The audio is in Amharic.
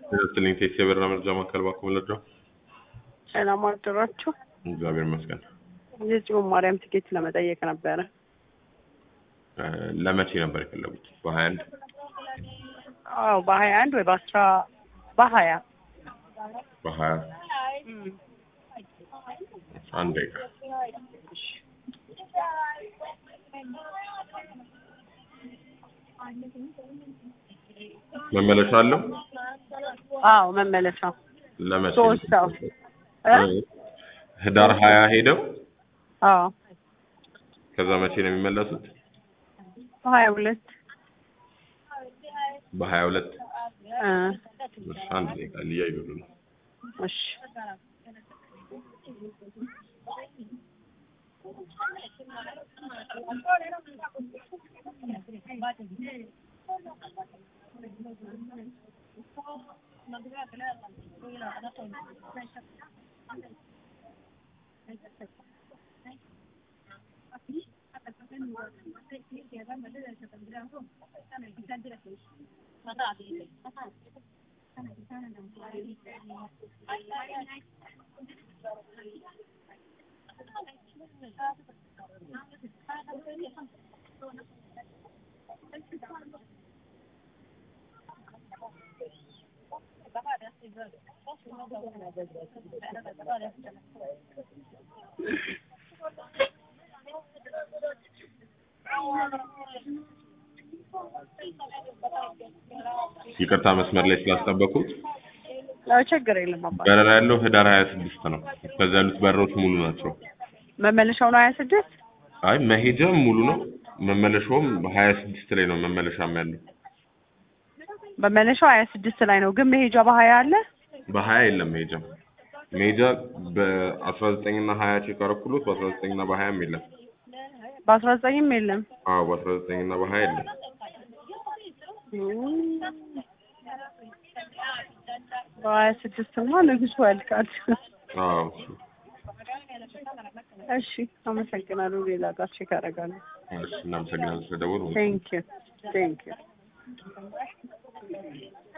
ስለኝ ቴክስ የበራ መርጃ ማዕከል ባኮ መለድረው ሰላም አደራችሁ። እግዚአብሔር ይመስገን። የጽዮን ማርያም ትኬት ለመጠየቅ ነበረ። እ፣ ለመቼ ነበር የፈለጉት? በሀያ አንድ አዎ በሀያ አንድ ወይ በአስራ በሀያ በሀያ አንድ ደቂቃ መመለሻ አለው። አዎ መመለሻ ለመቼ ሶስት ሰው እ? ህዳር ሀያ ሄደው አዎ ከዛ መቼ ነው የሚመለሱት? በሀያ ሁለት በሀያ ሁለት እ አንድ ደቂቃ ሊያይሉ ነው። እሺ ይቅርታ መስመር ላይ ስላስጠበቁት። ያው ችግር የለም አባ በረራ ያለው ህዳር ሀያ ስድስት ነው። ከዛ ያሉት በረራዎች ሙሉ ናቸው። መመለሻው ነው ሀያ ስድስት አይ መሄጃም ሙሉ ነው። መመለሻውም ሀያ ስድስት ላይ ነው መመለሻም ያለው። መመለሻው ሀያ ስድስት ላይ ነው ግን መሄጃ በሀያ አለ በሀያ የለም መሄጃ መሄጃ በአስራ ዘጠኝ እና ሀያ ቼክ አረኩሎት በአስራ ዘጠኝ እና በሀያም የለም። በአስራ ዘጠኝም የለም አዎ በአስራ ዘጠኝ እና በሀያ የለም። በሀያ ስድስትማ ንጉሱ ያልቃል። አዎ እሺ አመሰግናለሁ። ሌላ ጋር ቼክ አደርጋለሁ። እሺ እናመሰግናለን ስለደወሉ። ቴንክ ዩ ቴንክ ዩ